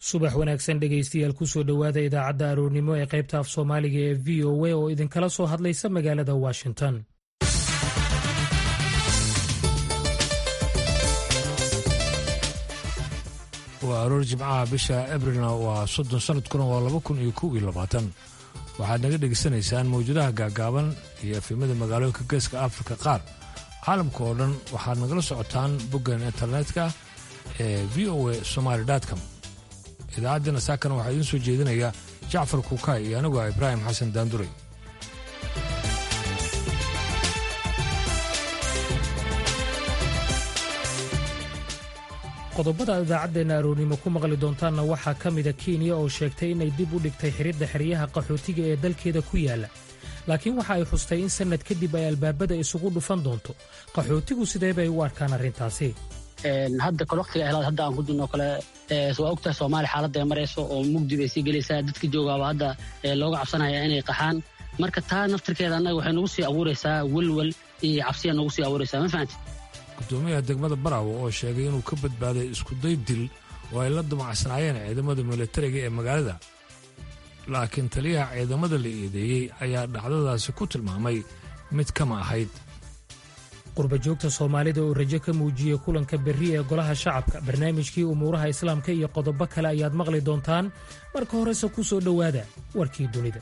subax wanaagsan dhegaystayaal kusoo dhowaada idaacadda aroornimo ee qaybta af soomaaliga ee v o a oo idinkala soo hadlaysa magaalada washington waa aroor jimcaha bisha abrilna waa soddon sanadkuna waa laba kun iyo kow iyo labaatan waxaad naga dhegaysanaysaan mawjadaha gaagaaban iyo efimada magaalooyinka geeska afrika qaar caalamka oo dhan waxaad nagala socotaan boggan internetka ee v o a somaali com idaacaddeenna saakana waxaa idiin soo jeedinaya jacfar kuukay iyo anigu ah ibraahim xasan daanduray qodobada idaacaddeena aroornimo ku maqli doontaanna waxaa ka mida kenya oo sheegtay inay dib u dhigtay xiridda xeryaha qaxootiga ee dalkeeda ku yaala laakiin waxa ay xustay in sannad kadib ay albaabada isugu dhufan doonto qaxootigu sidee bay u arkaan arrintaasi hadda kale waqtiga helaad hadda aan ku jirno kale waa ogtahay soomaaliya xaaladda ay marayso oo mugdi bay sii gelaysaa dadka joogaaba hadda looga cabsanaya inay qaxaan marka taa naftirkeeda annaga waxay nagu sii abuuraysaa welwel iyo cabsiya nagu sii abuuraysaa ma fahanti gudoomiyaha degmada baraawo oo sheegay inuu ka badbaaday iskuday dil oo ay la damacsanaayeen ciidamada militariga ee magaalada laakiin taliyaha ciidamada la eedeeyey ayaa dhacdadaasi ku tilmaamay mid kama ahayd qurbajoogta soomaalida oo rajo ka muujiyey kulanka berri ee golaha shacabka barnaamijkii umuuraha islaamka iyo qodobo kale ayaad maqli doontaan marka horese ku soo dhowaada warkii dunida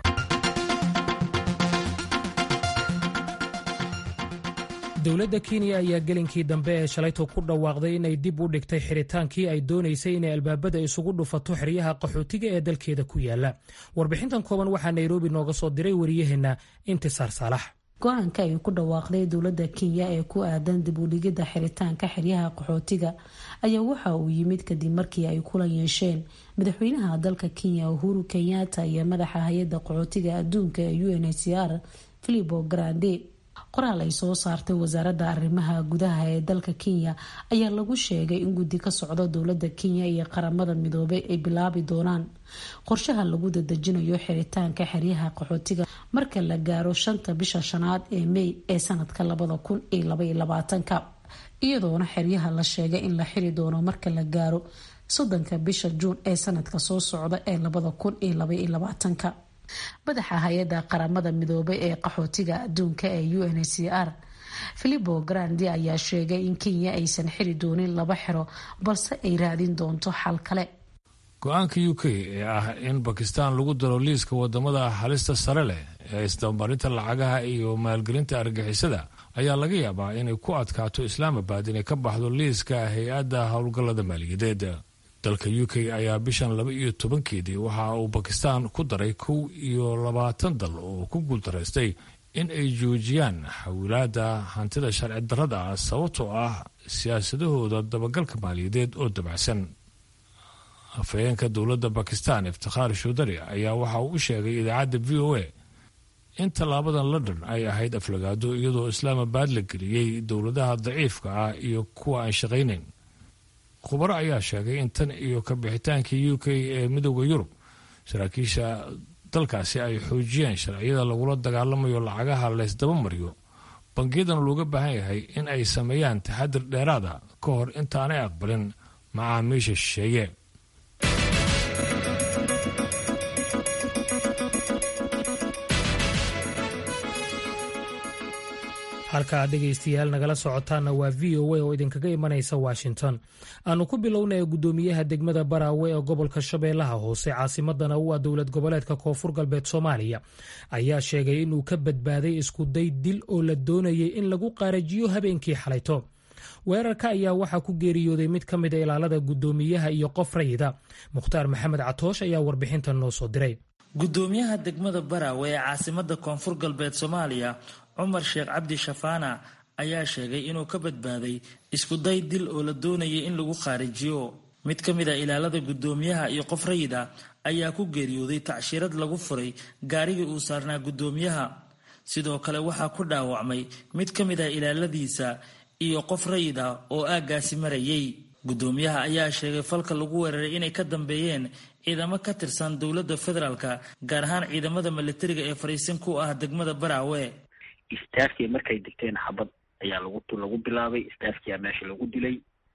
dowladda kenya ayaa gelinkii dambe ee shalayto ku dhawaaqday inay dib u dhigtay xiritaankii ay doonaysay inay albaabada isugu dhufato xeryaha qaxootiga ee dalkeeda ku yaala warbixintan kooban waxaa nairobi nooga soo diray wariyaheenna intisaar saalax go-aanka ay ku dhawaaqday dowladda kenya ee ku aadan dib u dhigidda xiritaanka xeryaha qaxootiga ayaa waxa uu yimid kadib markii ay kula yeesheen madaxweynaha dalka kenya uhuru kenyatta iyo madaxa hay-adda qaxootiga adduunka ee u n h c r filipo grande qoraal ay soo saartay wasaaradda arrimaha gudaha ee dalka kenya ayaa lagu sheegay in guddi ka socdo dowladda kenya iyo qaramada midoobay ay bilaabi doonaan qorshaha lagu dadejinayo xiritaanka xeryaha qaxootiga marka la gaaro shanta bisha shanaad ee mey ee sanadka labada kun iyo labaiyo labaatanka iyadoona xeryaha la sheegay in la xiri doono marka la gaaro soddonka bisha juun ee sanadka soo socda ee labada kun iyo labaiyo labaatanka madaxa hay-adda qaramada midoobay ee qaxootiga adduunka ee u n h c r filipo grandi ayaa sheegay in kenya aysan xiri doonin laba xero balse ay raadin doonto xal kale go-aanka u k ee ah in bakistan lagu daro liiska wadamada halista sare leh ee isdabamarinta lacagaha iyo maalgelinta argixisada ayaa laga yaabaa inay ku adkaato islaamabad inay ka baxdo liiska hay-adda howlgallada maaliyadeed dalka u k ayaa bishan laba iyo tobankeedii waxa uu bakistan ku daray kow iyo labaatan dal oo ku guuldaraystay in ay joojiyaan xawilaada hantida sharci darrada ah sababtoo ah siyaasadahooda dabagalka maaliyadeed oo dabacsan afhayeenka dowladda bakistan iftikhaar shuudari ayaa waxa uu u sheegay idaacadda v o a in tallaabadan london ay ahayd aflagaado iyadoo islaamabad la geliyey dowladaha daciifka ah iyo kuwa aan shaqaynayn khubaro ayaa sheegay in tan iyo ka bixitaankii u k ee midooda yurub saraakiisha dalkaasi ay xoojiyeen sharciyada lagula dagaalamayo lacagaha laysdaba mariyo bangiyadana looga baahan yahay in ay sameeyaan taxadir dheeraada ka hor intaanay aqbalin macaamiisha shisheeye halka aad dhegaystayaal nagala socotaanna waa v o a oo idinkaga imanaysa washington aanu ku bilownay guddoomiyaha degmada baraawe ee gobolka shabeellaha hoose caasimadana u ah dowlad goboleedka koonfur galbeed soomaaliya ayaa sheegay inuu ka badbaaday iskuday dil oo la doonayay in lagu qaarajiyo habeenkii xalayto weerarka ayaa waxaa ku geeriyooday mid ka mida ilaalada guddoomiyaha iyo qof rayida mukhtaar maxamed catoosh ayaa warbixintan noo soo diray gudoomiyaha degmada baraawe ee caasimada koonfur galbeed soomaaliya cumar sheekh cabdi shafaana ayaa sheegay inuu ka badbaaday iskuday dil oo la doonayay in lagu khaarijiyo mid ka mid a ilaalada guddoomiyaha iyo qof rayid ah ayaa ku geeriyooday tacshirad lagu furay gaarigii uu saarnaa guddoomiyaha sidoo kale waxaa ku dhaawacmay mid ka mid ah ilaaladiisa iyo qof rayid ah oo aaggaasi marayay guddoomiyaha ayaa sheegay falka lagu weeraray inay ka dambeeyeen ciidamo ka tirsan dowladda federaalka gaar ahaan ciidamada milatariga ee fariisin ku ah degmada baraawe istaafkii markay degteen xabad ayaa lagu lagu bilaabay istaafkiyaa meesha lagu dilay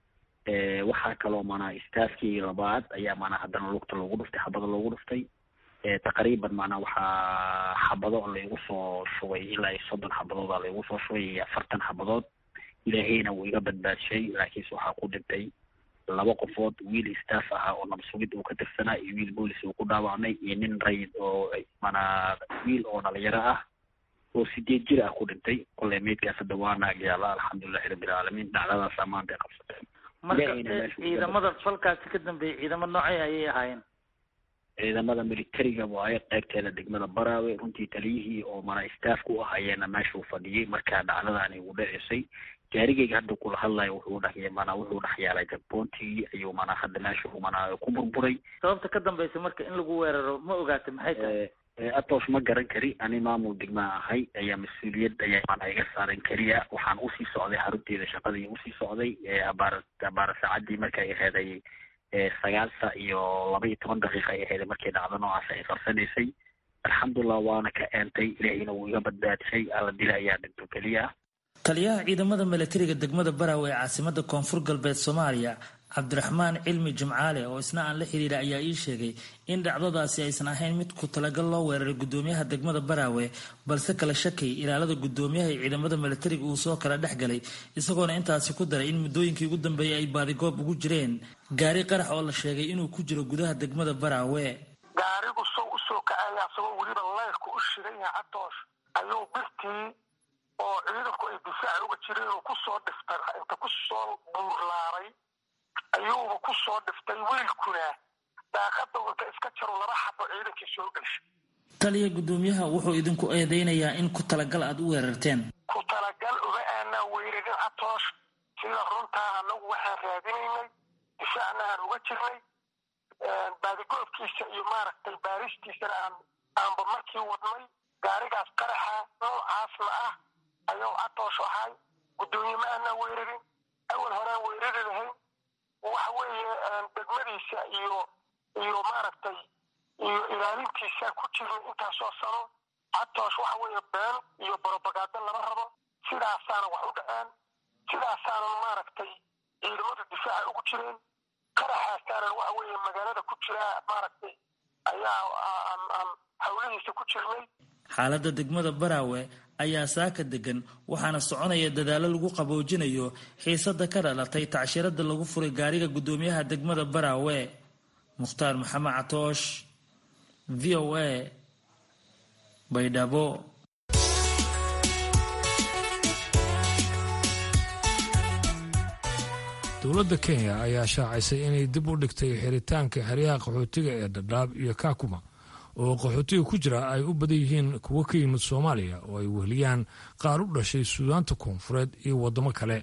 waxaa kaloo manaa staafkii labaad ayaa manaa haddana lugta loogu dhuftay xabado loogu dhuftay taqriiban manaa waxaa xabado laygu soo shubay ilaa iyo soddon xabadooda laygu soo shubay iyo afartan xabadood ilaahayna wuu iga badbaadshay laakiinse waxaa ku dhintay laba qofood wiil staff ahaa oo nabsugid uu ka tirsanaa iyo wiil boolis uu ku dhaawacmay iyo nin rayid oo manaa wiil oo dhalinyaro ah oo sideed jir ah ku dhintay kolley meydkaas hadda waa naagyaala alxamdulilahi rabbilcaalamiin dhacdadaasaa maanta ay qabsateen marka ciidamada falkaasi ka dambeeyay ciidamo noocay ayay ahaayeen ciidamada militariga waaye qaybteeda degmada baraawe runtii taliyihii oo mana staff ku ahayeena meeshuu fadhiyey markaa dhacdadaani ugu dhacisay gaarigeyga hadda kula hadlayo wuxuu dhex mana wuxuu dhex yaalay jagboontigii ayuu mana hadda meeshu mana ku burburay sababta ka dambaysa marka in lagu weeraro ma ogaata maxay tahay atoosh ma garan kari ani maamul degmaa ahay ayaa mas-uuliyad ayaa mana iga saaran keliya waxaan usii socday xarunteeda shaqadii usii socday abaar abaara saacadii markay aheeday sagaal sa iyo laba iyo toban daqiiqa ay aheeday markii dhacdo noocaas ay qarsanaysay alxamdulilah waana ka eentay ilaahiyna wuu iga badbaadshay alla dila ayaa dhinto keliya taliyaha ciidamada milatariga degmada baraawe ee caasimada koonfur galbeed soomaaliya cabdiraxmaan cilmi jimcaale oo isna aan la xiriira ayaa ii sheegay in dhacdadaasi aysan ahayn mid ku talagal loo weeraray gudoomiyaha degmada baraawe balse kala shakay ilaalada gudoomiyaha ee ciidamada milatariga uu soo kala dhex galay isagoona intaasi ku daray in muddooyinkii ugu dambeeyay ay baadigoob ugu jireen gaari qarax oo la sheegay inuu ku jiro gudaha degmada baraawe gaarigu sow usoo kacaya asagoo weliba leyrka u shidan yahay cadoosh ayuu birtii oo ciidanku ay difaac uga jireen uu kusoo dhiftay inta kusoo buurlaaray ayuuba kusoo dhiftay wiilkuna daaqada inta iska jaro laba xabo ciidankii soo geshay taliya gudoomiyaha wuxuu idinku eedeynayaa in ku talagal aad u weerarteen ku talagal uma aanaa weerarin catoosh sida runtaa anagu waxaan raadinaynay difaacna aan uga jirnay baadigoobkiisa iyo maaragtay baaristiisana aan aanba markii wadnay gaarigaas qaraxa noocaasna ah ayuu catoosh ahay gudoomiye ma aanaa weerarin awal horaan weerari lahayn waxa weeye degmadiisa iyo iyo maaragtay iyo ilaalintiisa ku jirnay intaasoo sano catoosh waxa weeye been iyo borobagaado lama rabo sidaasaana wax u dhaceen sidaasaana maaragtay ciidamadu difaaca ugu jireen qaraxaasaana waxa weeye magaalada ku jira maaragtay ayaa aan hawlihiisa ku jirnay xaaladda degmada baraawe ayaa saaka degan waxaana soconaya dadaalo lagu qaboojinayo xiisada ka dhalatay tacshirada lagu furay gaariga gudoomiyaha degmada baraawe mukhtaar maxamed catoosh v o a baydhabo dowladda kenya ayaa shaacisay inay dib u dhigtay xiritaanka xeryaha qaxootiga ee dhadhaab iyo kakuma oo qaxootiga ku jira ay u badan yihiin kuwo ka yimid soomaaliya oo ay weheliyaan qaar u dhashay suudaanta koonfureed iyo waddamo kale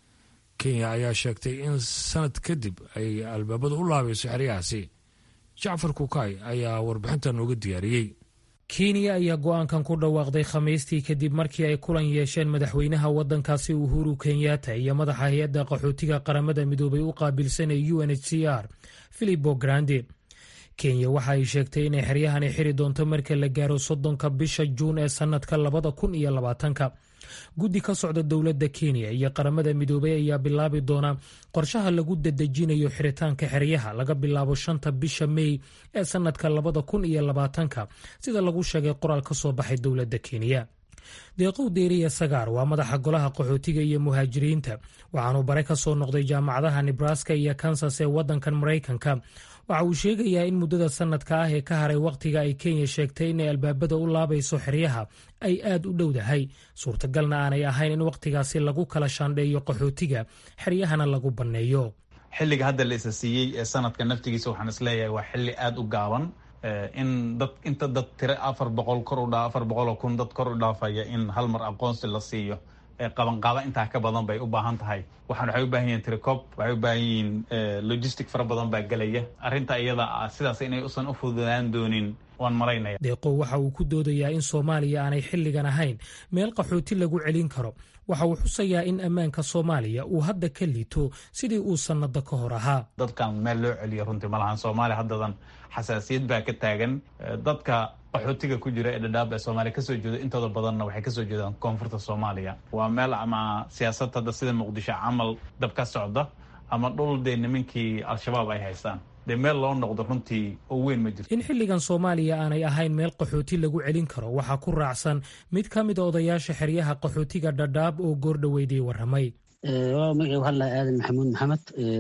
kenya ayaa sheegtay in sanad kadib ay albaabada u laabayso xeryahaasi jacfar kukaay ayaa warbixinta nooga diyaariyey kenya ayaa go-aankan ku dhawaaqday khamiistii kadib markii ay kulan yeesheen madaxweynaha waddankaasi uhuru kenyatta iyo madaxa hay-adda qaxootiga qaramada midoobay u qaabilsan ee u n h c r filipo grande kenya waxa ay sheegtay inay xeryahani xiri doonto marka la gaaro soddonka bisha juun ee sannadka labada kun iyo labaatanka guddi ka socda dowladda kenya iyo qaramada midoobay ayaa bilaabi doona qorshaha lagu dadejinayo xiritaanka xeryaha laga bilaabo shanta bisha mey ee sannadka labada kun iyo labaatanka sida lagu sheegay qoraal ka soo baxay dowladda kenya deeqow deeriya sagaar waa madaxa golaha qaxootiga iyo muhaajiriinta waxaanuu bare ka soo noqday jaamacadaha nebraska iyo kansas ee waddankan maraykanka waxa uu sheegayaa in muddada sannadka ah ee ka haray wakhtiga ay kenya sheegtay inay albaabada u laabayso xeryaha ay aad u dhowdahay suurtagalna aanay ahayn in wakhtigaasi lagu kala shaandheeyo qaxootiga xeryahana lagu banneeyo xilliga hadda la isa siiyey ee sanadka naftigiisa waxaan isleeyahay waa xilli aada u gaaban in dad inta dad tiro afar boqol kor u dhaa afar boqol oo kun dad kor u dhaafaya in hal mar aqoonsi la siiyo qabanqaaba intaa ka badan bay u baahan tahay waxaan waxay u baahan yihiin tricop waxay u baahan yihiin logistic fara badan baa gelaya arrinta iyada ah sidaas inay usan u fududaan doonin waan malaynaya deeqow waxa uu ku doodayaa in soomaaliya aanay xilligan ahayn meel qaxooti lagu celin karo waxa uu xusayaa in ammaanka soomaaliya uu hadda ka liito sidii uu sannado ka hor ahaa dadkan meel loo celiyo runtii malahan soomaaliya haddadan xasaasiyad baa ka taagan dadka qaxootiga ku jira ee dhadhaab ee soomaaliya kasoo jeedo intooda badanna waxay kasoo jeedaan koonfurta soomaaliya waa meel ama siyaasad hadda sida muqdisho camal dab ka socda ama dhul dee nimankii al-shabaab ay haystaan dee meel loo noqdo runtii oo weyn ma jirto in xilligan soomaaliya aanay ahayn meel qaxooti lagu celin karo waxaa ku raacsan mid ka mid a odayaasha xeryaha qaxootiga dhadhaab oo goordhaweydii warramay waa magacii waxaa lahaa aadan maxamuud maxamed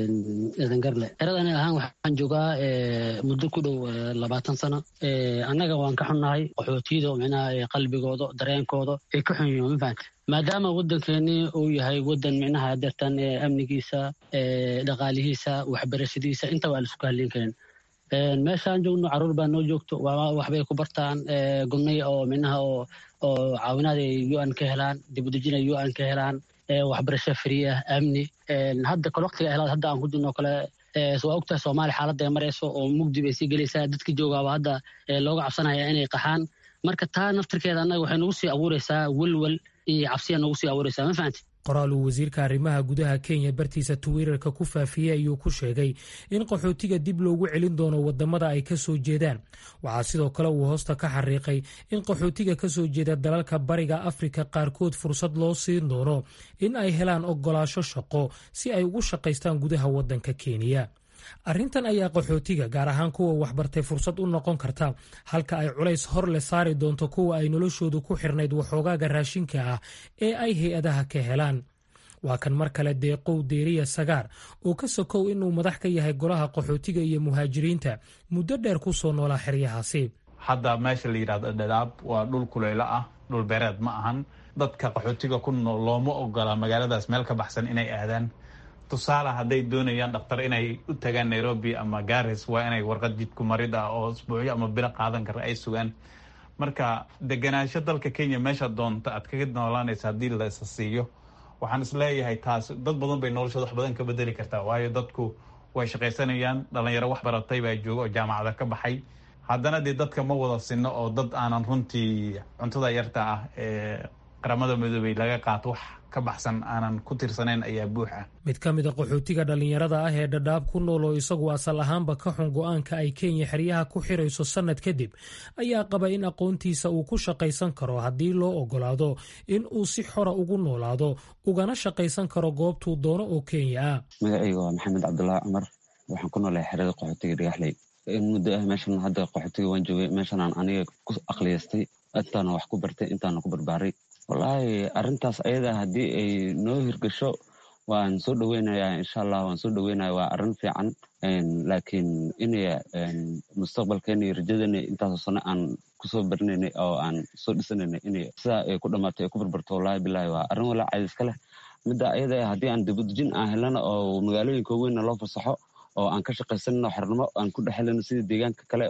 aadan garle xeradani ahaan waxaan joogaa muddo ku dhow labaatan sano annaga waan ka xunnahay qaxootiyada micnaha qalbigooda dareenkooda ay ka xun yihiin ma fahanta maadaama waddankeeni uu yahay waddan micnaha deertan amnigiisa dhaqaalihiisa waxbarashadiisa inta waa laisku halin karin meeshaan joogno caruur baa noo joogto waxbay ku bartaan gudnay oo micnaha oo caawinaad ay u n ka helaan dibudejin ay u n ka helaan waxbarasho free ah amni hadda kale waqtiga helaad hadda aan ku jirno kale waa ogtahay soomaaliya xaaladda ay marayso oo mugdi bay sii gelaysaa dadka joogaaba hadda looga cabsanaya inay qaxaan marka taa naftirkeeda annaga waxay nagu sii abuuraysaa welwel iyo cabsiya nagu sii abuuraysaa ma fahanti qoraal uu wasiirka arrimaha gudaha kenya bartiisa twitter-ka ku faafiyey ayuu ku sheegay in qaxootiga dib loogu celin doono wadamada ay ka soo jeedaan waxaa sidoo kale uu hoosta ka xariiqay in qaxootiga ka soo jeeda dalalka bariga afrika qaarkood fursad loo siin doono in ay helaan ogolaasho shaqo si ay ugu shaqaystaan gudaha waddanka kenya arrintan ayaa qaxootiga gaar ahaan kuwa waxbartay fursad u noqon karta halka ay culays hor le saari doonto kuwa ay noloshoodu ku xirnayd waxoogaaga raashinka ah ee ay hay-adaha ka helaan waa kan mar kale deeqow deeriya sagaar oo ka sokow inuu madax ka yahay golaha qaxootiga iyo muhaajiriinta muddo dheer ku soo noolaa xeryahaasi hadda meesha la yidhahdo dhadhaab waa dhul kuleylo ah dhul beereed ma ahan dadka qaxootiga ku nool looma ogola magaaladaas meel ka baxsan inay aadaan tusaale hadday doonayaan dhakhtar inay u tagaan nairobi ama garis waa inay warqad jidku marid ah oo isbuucyo ama bilo qaadan kara ay sugaan marka deganaansho dalka kenya meesha doonta aad kaga noolaanaysa haddii la isa siiyo waxaan isleeyahay taas dad badan bay noloshooda wax badan ka bedeli kartaa waayo dadku way shaqaysanayaan dhalinyaro wax baratay baa jooga oo jaamacada ka baxay haddana dee dadka ma wada sinno oo dad aanan runtii cuntada yarta ah ee qaramada midoobey laga qaato wax ka baxsan aanan ku tirsanayn ayaa buux ah mid ka mid a qaxootiga dhallinyarada ah ee dhadhaab ku nool oo isagu asal ahaanba ka xun go-aanka ay kenya xeryaha ku xirayso sannad kadib ayaa qaba in aqoontiisa uu ku shaqaysan karo haddii loo ogolaado in uu si xora ugu noolaado ugana shaqaysan karo goobtuu doono oo kenya ah magacayga waa maxamed cabdulaahi cumar waxaan ku noolahay xerada qaxootiga dhagaxley in muddo ah meeshan hadda qaxootiga waan joogay meeshanaan aniga ku aqliyaystay intaana wax ku bartay intaana ku barbaaray wallaahi arrintaas ayada haddii ay noo hirgasho waan soo dhoweynayaa insha allah waan soo dhoweynaya waa arrin fiican laakiin inay mustaqbalkeena iyo rajadeena intaasoo sano aan kusoo barinaynay oo aan soo dhisanaynay inay sidaa ay ku dhammaato ay ku barbarto wallahi bilahi waa arrin walaa cayd iska leh midda ayada haddii aan dibudejin aan helana oo magaalooyinka weynna loo fasaxo oo aan ka shaqaysanno xornimo aan ku dhex helano sida deegaanka kale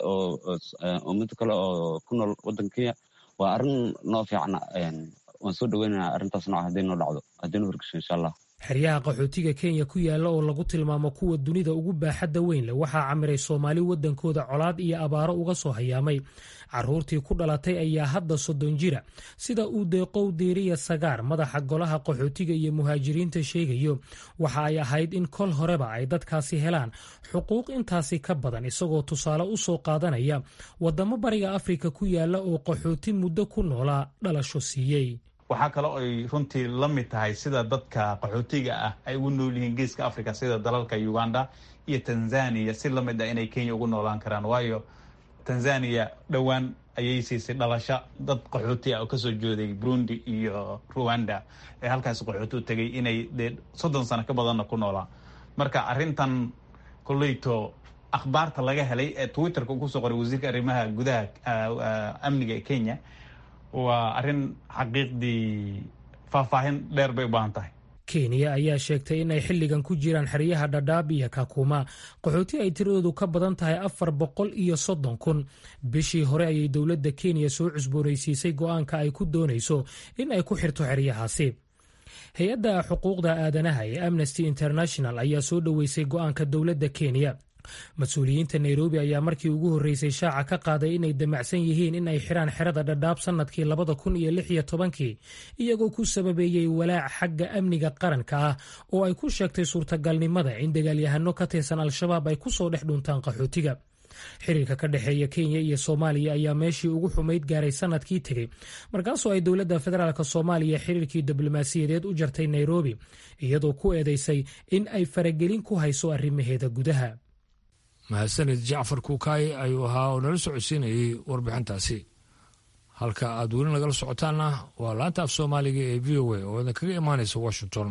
oo mid kale oo ku nool waddanka kenya waa arrin noo fiicna waan soo dhoweynana arrintaas nooca hadday noo dhacdo hadday noo hirgasho insha allah xeryaha qaxootiga kenya ku yaalla oo lagu tilmaamo kuwa dunida ugu baaxadda weyn leh waxaa camiray soomaali waddankooda colaad iyo abaaro uga soo hayaamay carruurtii ku dhalatay ayaa hadda soddon jira sida uu deeqow deeriya sagaar madaxa golaha qaxootiga iyo muhaajiriinta sheegayo waxa ay ahayd in kol horeba ay dadkaasi helaan xuquuq intaasi ka badan isagoo tusaale u soo qaadanaya waddamo bariga afrika ku yaalla oo qaxooti muddo ku noolaa dhalasho siiyey waxaa kale ay runtii la mid tahay sida dadka qaxootiga ah ay ugu nool yihiin geeska africa sida dalalka uganda iyo tanzania si la mid ah inay kenya ugu noolaan karaan waayo tanzania dhowaan ayay siisay dhalasho dad qaxooti ah oo kasoo jooday burundi iyo ruwanda ee halkaas qaxooti u tegay inay dee soddon sano ka badanna ku noolaa marka arrintan koleyto akhbaarta laga helay ee twitterka uu kusoo qoray wasiirka arrimaha gudaha amniga ee kenya waa arrin xaqiiqdii faahfaahin dheer bay u baahan tahay kenya ayaa sheegtay in ay xilligan ku jiraan xeryaha dhadhaab iyo kakuma qaxooti ay tiradoodu ka badan tahay afar boqol iyo soddon kun bishii hore ayay dowladda kenya soo cusboonaysiisay go'aanka ay ku doonayso in ay ku xirto xeryahaasi hay-adda xuquuqda aadanaha ee amnesty international ayaa soo dhoweysay go'aanka dowladda kenya mas-uuliyiinta nairobi ayaa markii ugu horreysay shaaca ka qaaday inay damacsan yihiin in ay xiraan xerada dhadhaab sannadkii labada kun iyo lix iyo tobankii iyagoo ku sababeeyey walaac xagga amniga qaranka ah oo ay ku sheegtay suurtagalnimada in dagaalyahano ka tirsan al-shabaab ay ku soo dhex dhuntaan qaxootiga xiriirka ka dhexeeya kenya iyo soomaaliya ayaa meeshii ugu xumayd gaaray sanadkii tegey markaasoo ay dowladda federaalk soomaaliya xiriirkii diblomaasiyadeed u jartay nairobi iyadoo ku eedeysay in ay faragelin ku hayso arrimaheeda gudaha mahadsanid jacfar kuukaayi ayuu ahaa oo nala socodsiinayay warbixintaasi halka aad weli nagala socotaanna waa laanta af soomaaliga ee v o a oo idinkaga imaanaysa washington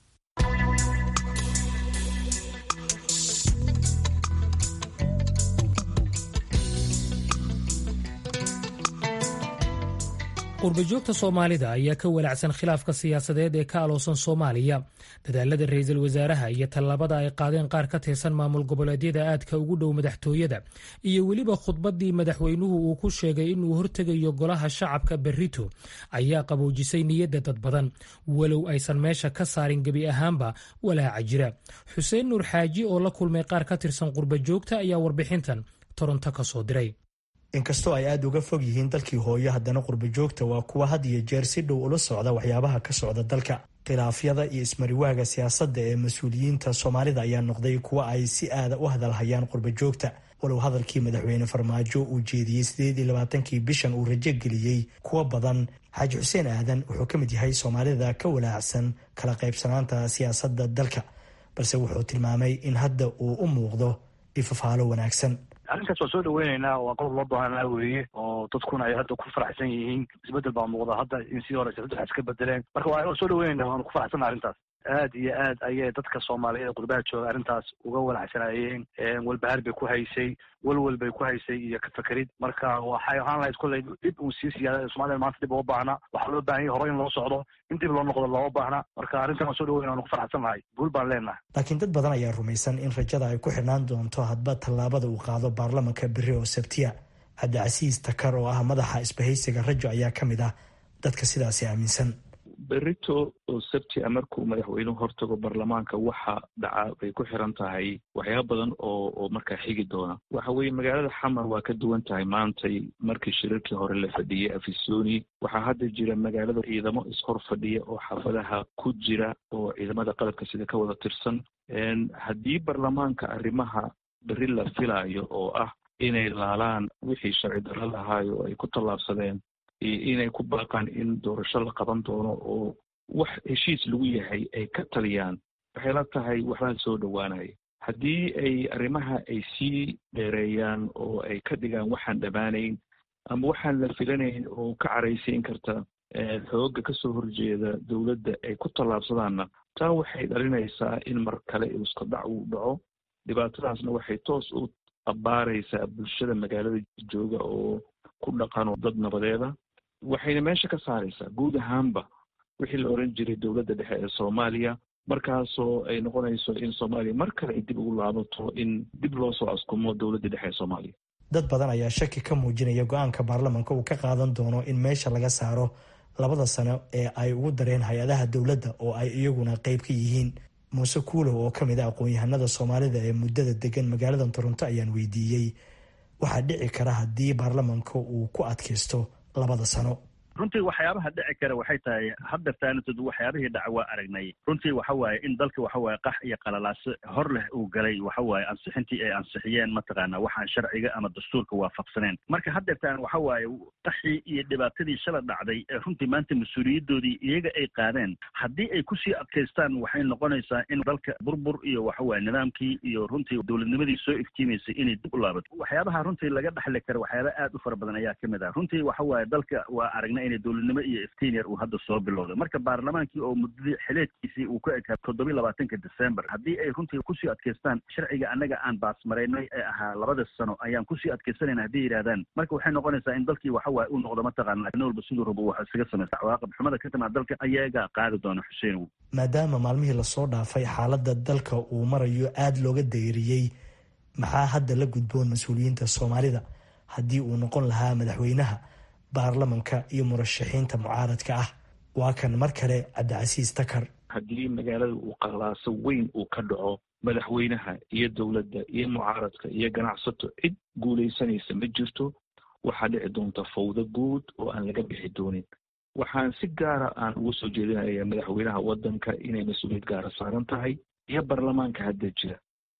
qurbajoogta soomaalida ayaa ka walaacsan khilaafka siyaasadeed ee ka aloosan soomaaliya dadaalada ra-iisul wasaaraha iyo tallaabada ay qaadeen qaar ka tirsan maamul goboleedyada aadka ugu dhow madaxtooyada iyo weliba khudbaddii madaxweynuhu uu ku sheegay inuu hortegayo golaha shacabka berrito ayaa qaboojisay niyadda dad badan walow aysan meesha ka saarin gebi ahaanba walaaca jira xuseen nuur xaaji oo la kulmay qaar ka tirsan qurbajoogta ayaa warbixintan toronto ka soo diray inkastoo ay aada uga fog yihiin dalkii hooyo haddana qurbajoogta waa kuwa had iyo jeer si dhow ula socda waxyaabaha ka socda dalka khilaafyada iyo ismariwaaga siyaasadda ee mas-uuliyiinta soomaalida ayaa noqday kuwa ay si aada u hadalhayaan qurbajoogta walow hadalkii madaxweyne farmaajo uu jeediyey sideed iyo labaatankii bishan uu rajo geliyey kuwa badan xaaji xuseen aadan wuxuu ka mid yahay soomaalida ka walaacsan kala qaybsanaanta siyaasadda dalka balse wuxuu tilmaamay in hadda uu u muuqdo ifafaalo wanaagsan arrinkaas waa soo dhaweyneynaa waa qodob loo baahanaa weeye oo dadkuna ay hadda ku faraxsan yihiin isbedel baa muuqda hadda in sidii hore siyasadu wax iska bedeleen marka waa soo dhaweyneyna waanu ku faraxsanna arrintaas aad iyo aad ayay dadka soomaaliyeed ee qurbaha jooga arrintaas uga walacsanaayeen walbahaar bay ku haysay welwel bay ku haysay iyo kafakerid marka waxay ahaan lahayd kolley dhib uu sii siyaada somalida maanta dhib uga baahna waxaa loo baahan yahy hore in loo socdo in dib loo noqdo looma baahna marka arrintan waan soo dhaweyna waanu ku faraxsan nahay guul baan leenahay laakiin dad badan ayaa rumaysan in rajada ay ku xidhnaan doonto hadba tallaabada uu qaado baarlamanka berri oo sabtiya cabdicasiis takar oo ah madaxa isbahaysiga rajo ayaa ka mid ah dadka sidaasi aaminsan berito oo sabti a markuu madaxweynuhu hortago baarlamaanka waxa dhaca bay ku xiran tahay waxyaaba badan oo oo markaa xigi doona waxa weeye magaalada xamar waa ka duwan tahay maantay markii shirarkii hore la fadhiyey afisoni waxaa hadda jira magaalada ciidamo ishor fadhiya oo xaafadaha ku jira oo ciidamada qalabka sida ka wada tirsan haddii baarlamaanka arrimaha berri la filaayo oo ah inay laalaan wixii sharci darro lahaayo oo ay ku tallaabsadeen inay ku baaqaan in doorasho la qaban doono oo wax heshiis lagu yahay ay ka taliyaan waxay la tahay waxbaa soo dhowaanaya haddii ay arrimaha ay sii dheereeyaan oo ay ka dhigaan waxaan dhammaanayn ama waxaan la filanayn oo ka caraysiin karta xooga kasoo horjeeda dowladda ay ku tallaabsadaanna taa waxay dhalinaysaa in mar kale iska dhac uu dhaco dhibaatadaasna waxay toos u abbaaraysaa bulshada magaalada jooga oo ku dhaqanoo dad nabadeeda waxayna meesha ka saaraysaa guud ahaanba wixii la oran jiray dowladda dhexe ee soomaaliya markaasoo ay noqonayso in soomaaliya mar kale ay dib ugu laabato in dib loo soo askumo dowladda dhexe ee soomaaliya dad badan ayaa shaki ka muujinaya go-aanka baarlamanka uu ka qaadan doono in meesha laga saaro labada sano ee ay ugu dareen hay-adaha dowladda oo ay iyaguna qeyb ka yihiin muuse kuulow oo ka mid a aqoon-yahanada soomaalida ee muddada degan magaalada toronto ayaan weydiiyey waxaa dhici kara haddii baarlamanka uu ku adkaysto labada sano runtii waxyaabaha dhici kara waxay tahay hadda taanatood waxyaabihii dhaca waa aragnay runtii waxa waaye in dalka waxa waaye qax iyo qalalaase hor leh uu galay waxa waaye ansixintii ay ansixiyeen mataqaana waxaan sharciga ama dastuurka waafaqsaneen marka haddeertaan waxa waaye qaxii iyo dhibaatadii shala dhacday ee runtii maanta mas-uuliyadoodii iyaga ay qaadeen haddii ay kusii adkaystaan waxay noqonaysaa in dalka burbur iyo waxa waaye nidaamkii iyo runtii dowladnimadii soo iftiimaysay inay dib u laabato waxyaabaha runtii laga dhexli kara waxyaaba aad u fara badan ayaa kamid ah runtii waxa waaye dalka waa aragnay inay dowladnimo iyo iftiinyar uu hadda soo bilowday marka baarlamaankii oo muddadii xileedkiisii uu ka ekaa toddobiyi labaatanka december haddii ay runtii kusii adkaystaan sharciga annaga aan baasmaraynay ee ahaa labada sano ayaan kusii adkaysanayna hadday yidhahdaan marka waxay noqonaysaa in dalkii waxa waaye uu noqdo mataqaana nin walba siduu rabo wax isaga samaysta cawaaqib xumada ka timaad dalka ayagaa qaadi doona xuseen maadaama maalmihii lasoo dhaafay xaaladda dalka uu marayo aada looga dayriyey maxaa hadda la gudboon mas-uuliyiinta soomaalida haddii uu noqon lahaa madaxweynaha baarlamanka iyo murashaxiinta mucaaradka ah waa kan mar kale cabdicasiis takar haddii magaalada uu qalaaso weyn uu ka dhaco madaxweynaha iyo dowladda iyo mucaaradka iyo ganacsato cid guulaysanaysa ma jirto waxaa dhici doonta fawdo guud oo aan laga bixi doonin waxaan si gaara aan uga soo jeedinaya madaxweynaha waddanka inay mas-uuliyad gaara saaran tahay iyo baarlamaanka hadda jira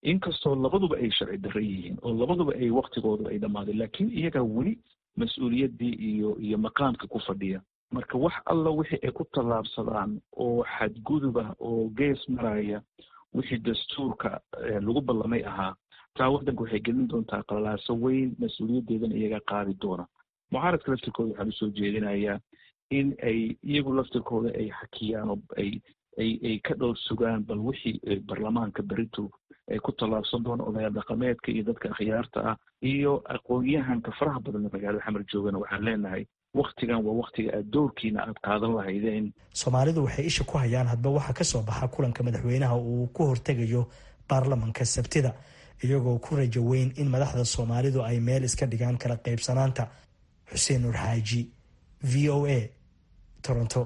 inkastoo labaduba ay sharci darre yihiin oo labaduba ay waktigooda ay dhammaadeen laakiin iyagaa weli mas-uuliyaddii iyo iyo maqaamka ku fadhiya marka wax alla wixii ay ku tallaabsadaan oo xadgudub ah oo gees maraya wixii dastuurka lagu ballamay ahaa taa waddanka waxay gelin doontaa qalalaaso weyn mas-uuliyaddeedana iyagaa qaadi doona mucaaradka laftirkooda waxaan usoo jeedinayaa in ay iyagu laftirkooda ay xakiyaan oo ay ay ay ka dhowr sugaan bal wixii baarlamaanka beritu ay ku tallaabsan doona odayaal dhaqameedka iyo dadka akhyaarta ah iyo aqoon-yahanka faraha badan magaalada xamar joogana waxaan leenahay waktigan waa waktiga aad doorkiina aad qaadan lahaydeen soomaalidu waxay isha ku hayaan hadba waxa ka soo baxa kulanka madaxweynaha uu ku hortegayo baarlamanka sabtida iyagoo ku rajo weyn in madaxda soomaalidu ay meel iska dhigaan kala qaybsanaanta xuseen nur xaaji v o a toronto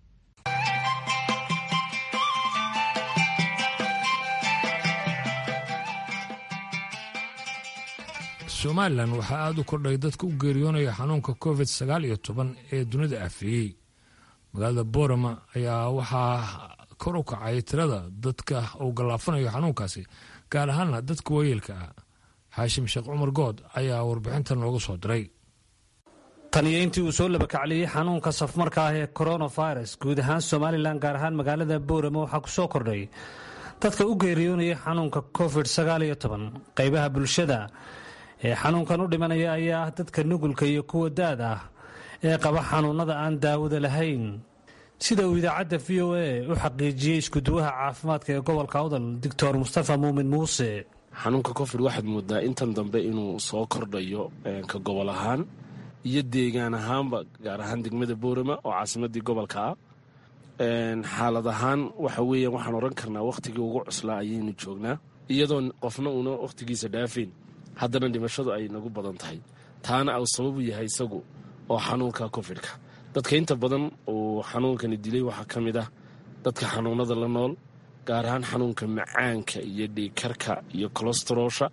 somalilan waxaa aada u kordhay dadka u geeriyoonaya xanuunka covid sagaal iyo toban ee dunida afeeyey magaalada boorama ayaa waxaa kor u kacay tirada dadka uu gallaafanayo xanuunkaasi gaar ahaana dadka waayeelka ah xaashim sheekh cumar good ayaa warbixintan nooga soo diray tan iyo intii uu soo labakacliyey xanuunka safmarka ah ee coronavirus guud ahaan somalilan gaar ahaan magaalada boorama waxaa ku soo kordhay dadka u geeriyoonaya xanuunka covid sagaal iyo toban qaybaha bulshada ee xanuunkan u dhimanaya ayaa ah dadka nugulka iyo kuwa daad ah ee qaba xanuunada aan daawada lahayn sida uu idaacadda v o a u xaqiijiyey iskuduwaha caafimaadka ee gobolka awdal doctor mustafa muumin muuse xanuunka covid waxaad moodaa intan dambe inuu soo kordhayo ka gobol ahaan iyo deegaan ahaanba gaar ahaan degmada boorama oo caasimadii gobolka ah xaalad ahaan waxa weeyaan waxaan odhan karnaa wakhtigii ugu cuslaa ayaynu joognaa iyadoo qofna uuna wakhtigiisa dhaafayn haddana dhimashadu ay nagu badan tahay taana uu sababu yahay isagu oo xanuunka cofidka dadka inta badan uu xanuunkani dilay waxaa ka mid ah dadka xanuunada la nool gaar ahaan xanuunka macaanka iyo dhiigkarka iyo kolestaroolsha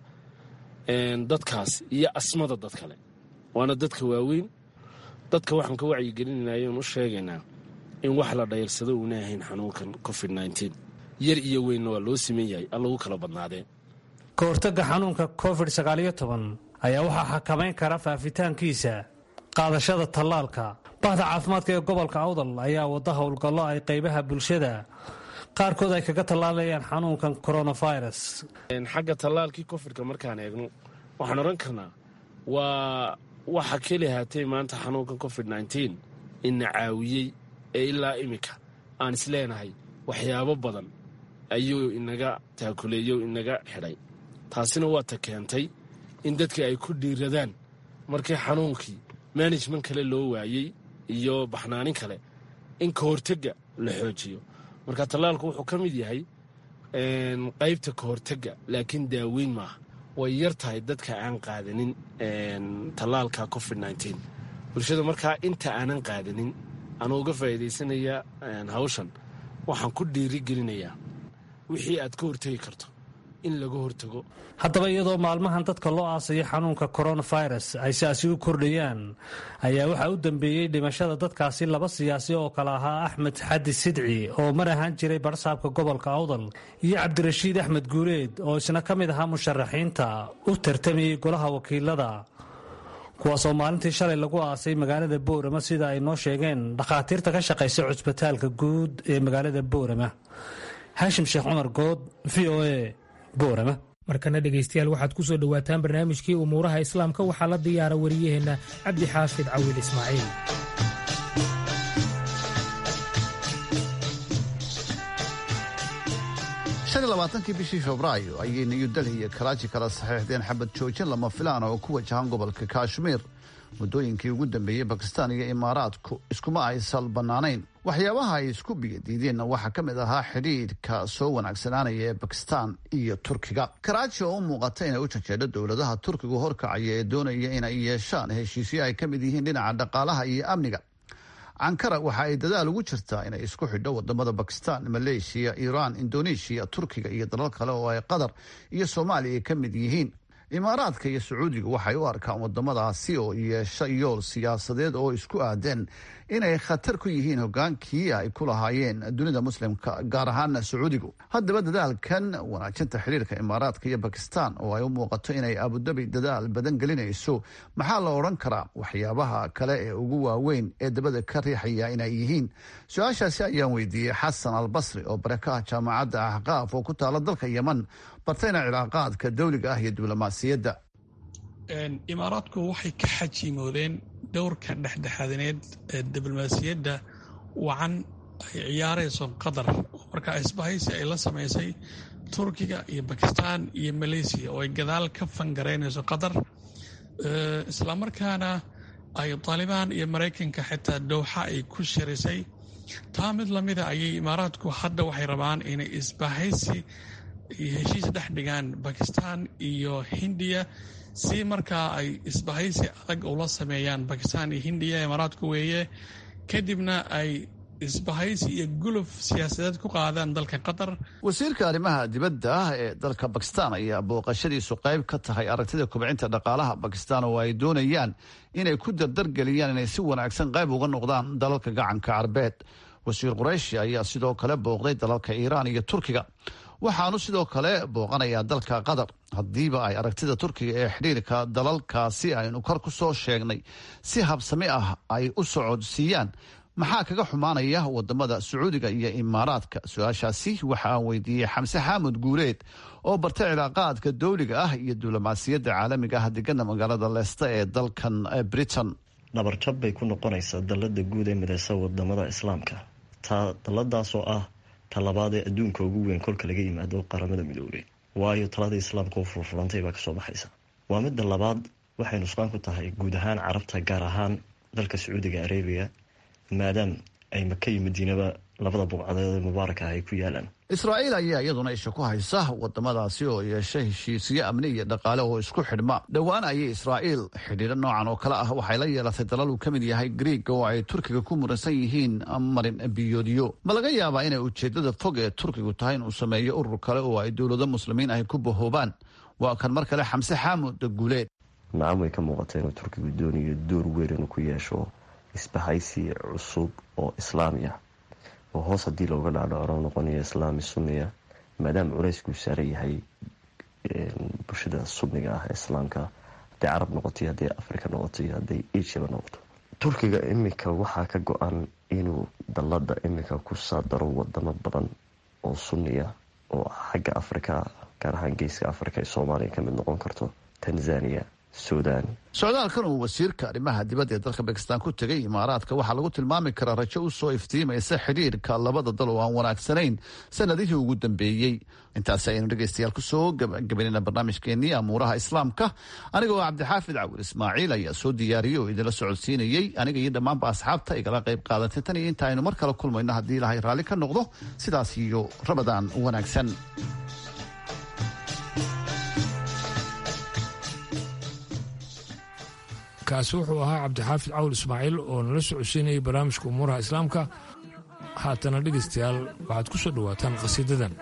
dadkaas iyo asmada dad kale waana dadka waaweyn dadka waxaan ka wacyigelinayna oon u sheegaynaa in wax la dhayrsado uuna ahayn xanuunkan covid nteen yar iyo weynna waa loo siman yahay allagu kala badnaadee ka hortagga xanuunka covid sagaaliyo toban ayaa waxaa xakamayn kara faafitaankiisa qaadashada tallaalka bahda caafimaadka ee gobolka awdal ayaa wada howlgallo ay qaybaha bulshada qaarkood ay kaga tallaalayaan xanuunkan coronavirus xagga tallaalkii cofidka markaan eegno waxaan odhan karnaa waa waxa keli haatee maanta xanuunkan covid nteen ina caawiyey ee ilaa iminka aan isleenahay waxyaabo badan ayuu inaga taakuleeyo inaga xidhay taasina waa ta keentay in dadkii ay ku dhiiradaan markii xanuunkii management kale loo waayey iyo baxnaanin kale in ka hortagga la xoojiyo marka tallaalku wuxuu ka mid yahay qaybta ka hortagga laakiin daaweyn maaha way yar tahay dadka aan qaadanin tallaalka covid nteen bulshada markaa inta aanan qaadanin anuu uga faa'iidaysanaya hawshan waxaan ku dhiirigelinayaa wixii aad ka hortegi karto in laga hortago haddaba iyadoo maalmahan dadka loo aasayo xanuunka coronavirus ay siaasi u kordhayaan ayaa waxaa u dambeeyey dhimashada dadkaasi laba siyaasi oo kale ahaa axmed xadi sidci oo mar ahaan jiray barsaabka gobolka awdal iyo cabdirashiid axmed guureed oo isna ka mid ahaa musharaxiinta u tartamayey golaha wakiilada kuwaasoo maalintii shalay lagu aasay magaalada boorama sida ay noo sheegeen dhakhaatiirta ka shaqaysa cusbitaalka guud ee magaalada boorama haashim sheekh cumar good v o a boorama markana dhegaystayaal waxaad ku soo dhowaataan barnaamijkii umuuraha islaamka waxaa la diyaara wariyaheenna cabdi xaafid cawiil ismaaciil labaatankii bishii febraayo ayay new delhi iyo karaaji kala saxiixdeen xabad joojin lama filaan oo ku wajahan gobolka kashmiir muddooyinkii ugu dambeeyey bakistaan iyo imaaraadku iskuma ay sal bannaanayn waxyaabaha ay isku biyadiideenna waxaa ka mid ahaa xidhiidhka soo wanaagsanaanaya ee bakistaan iyo turkiga karaaji oo u muuqata inay u janjeedho dowladaha turkigu horkacaya ee doonaya inay yeeshaan heshiisyo ay ka mid yihiin dhinaca dhaqaalaha iyo amniga ankara waxa ay dadaal ugu jirtaa inay isku xidho wadamada bakistan maleeshiya iiraan indoneeshiya turkiga iyo dalal kale oo ay qatar iyo soomaaliya ka mid yihiin imaaraadka iyo sacuudiga waxay u arkaan wadamadaasi oo yeesha yool siyaasadeed oo isku aadeen inay khatar ku yihiin hogaankii ay ku lahaayeen dunida muslimka gaar ahaan sacuudigu haddaba dadaalkan wanaajinta xiriirka imaaraadka iyo bakistan oo ay u muuqato inay abudabi dadaal badan gelinayso maxaa la odhan karaa waxyaabaha kale ee ugu waaweyn ee dabada ka riixaya inay yihiin su-aashaasi ayaan weydiiyey xasan albasri oo barakaha jaamacadda axqaaf oo ku taala dalka yeman bartayna cilaaqaadka dawliga ah iyo diblomaasiyadda imaaraadku waxay ka xajiimoodeen dowrka dhexdhexaadineed ee diblomaasiyadda wacan ay ciyaarayso qatar oo markaa isbahaysi ay la samaysay turkiga iyo bakistan iyo maleysiya oo ay gadaal ka fangaraynayso qatar islamarkaana ay taalibaan iyo maraykanka xitaa dowxa ay ku shirisay taa mid lamida ayay imaaraadku hadda waxay rabaan inay isbahaysi iyo heshiis dhex dhigaan bakistan iyo hindiya si markaa ay isbahaysi adag ula sameeyaan bakistan iyo hindiya imaaraadku weeye kadibna ay isbahaysi iyo guluf siyaasadeed ku qaadaan dalka qatar wasiirka arrimaha dibadda ah ee dalka bakistan ayaa booqashadiisu qayb ka tahay aragtida kubcinta dhaqaalaha bakistan oo ay doonayaan inay ku dardargeliyaan inay si wanaagsan qayb uga noqdaan dalalka gacanka carbeed wasiir qurayshi ayaa sidoo kale booqday dalalka iiraan iyo turkiga waxaanu sidoo kale booqanayaa dalka qatar haddiiba ay aragtida turkiga ee xidhiirka dalalkaasi aynu kor ku soo sheegnay si habsami ah ay u socodsiiyaan maxaa kaga xumaanaya wadamada sacuudiga iyo imaaraadka su-aashaasi waxa aan weydiiyey xamse xaamud guuleed oo bartay cilaaqaadka dawliga ah iyo diblomaasiyadda caalamiga ah degana magaalada leesta ee dalkan britain dhabarjab bay ku noqonaysaa dalada guud ee mideysa wadamada islaamka taa daladaasoo ah talabaad ee adduunka ugu weyn kolka laga yimaado qaramada midoobey waayo talada islaamka oo furfurantay baa kasoo baxaysa waa midda labaad waxay nusqaan ku tahay guud ahaan carabta gaar ahaan dalka sacuudiga arabiya maadaam ay maka iyo madiinaba labada bugcadeed ee mubaaraka ah ay ku yaalaan israa'iil ayaa iyaduna isha ku haysa wadamadaasi oo yeesha heshiisyo amni iyo dhaqaale oo isku xidhma dhowaan ayay israa'iil xidhiidho noocan oo kale ah waxay la yeelatay dalal uu ka mid yahay griiga oo ay turkiga ku muransan yihiin marin biyoodyo ma laga yaabaa inay ujeedada fog ee turkigu tahay inuu sameeyo urur kale oo ay dowlado muslimiin ahy ku bahoobaan waa kan mar kale xamse xaamud guuleed nacam way ka muuqata inuu turkigu doonayo door weyn inuu ku yeesho isbahaysi cusub oo islaami ah oo hoos haddii looga dhaadhacro noqonayo islaami sunniya maadaama culeyskuu saaran yahay bulshada sunniga ah ee islaamka hadday carab noqoto hadday africa noqoto iyo hadday asiaba noqoto turkiga iminka waxaa ka go-an inuu dalada iminka ku saadaro wadamo badan oo sunniya oo xagga africa gaar ahaan geeska africa ee soomaaliya kamid noqon karto tanzania sudan socdaalkan uu wasiirka arrimaha dibadda ee dalka bakistan ku tegay imaaraadka waxaa lagu tilmaami karaa rajo u soo iftiimaysa xidhiirka labada dal oo aan wanaagsanayn sanadihii ugu dambeeyey intaasi ayaynu dhegeystayaal kusoo gabagabaynayna barnaamijkeenii amuuraha islaamka aniga oo cabdixaafid cawil ismaaciil ayaa soo diyaariyey oo idinla socodsiinayey aniga iyo dhammaanba asxaabta igala qayb qaadatay tan iyo inta aynu mar kale kulmayno haddii ilaahay raalli ka noqdo sidaas iyo rabadaan wanaagsan kaasi wuxuu ahaa cabdixaafid cawl ismaaciil oo nala socodsiinayay barnaamijka umuuraha islaamka haatana dhegaystayaal waxaad ku soo dhowaataan qhasiidadan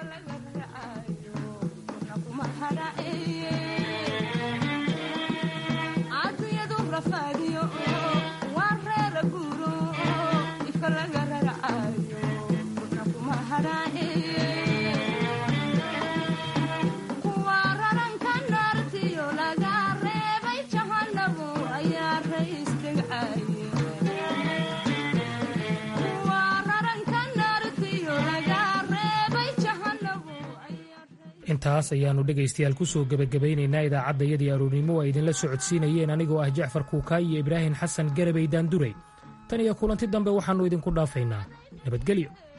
intaas ayaannu dhegaystayaal ku soo gebagabaynaynaa idaacaddayadii aroornimo ay idinla socodsiinayeen anigoo ah jacfar kuukaay iyo ibraahim xasan garabay daandurey tan iyo kulanti dambe waxaannu idinku dhaafaynaa nabadgelyo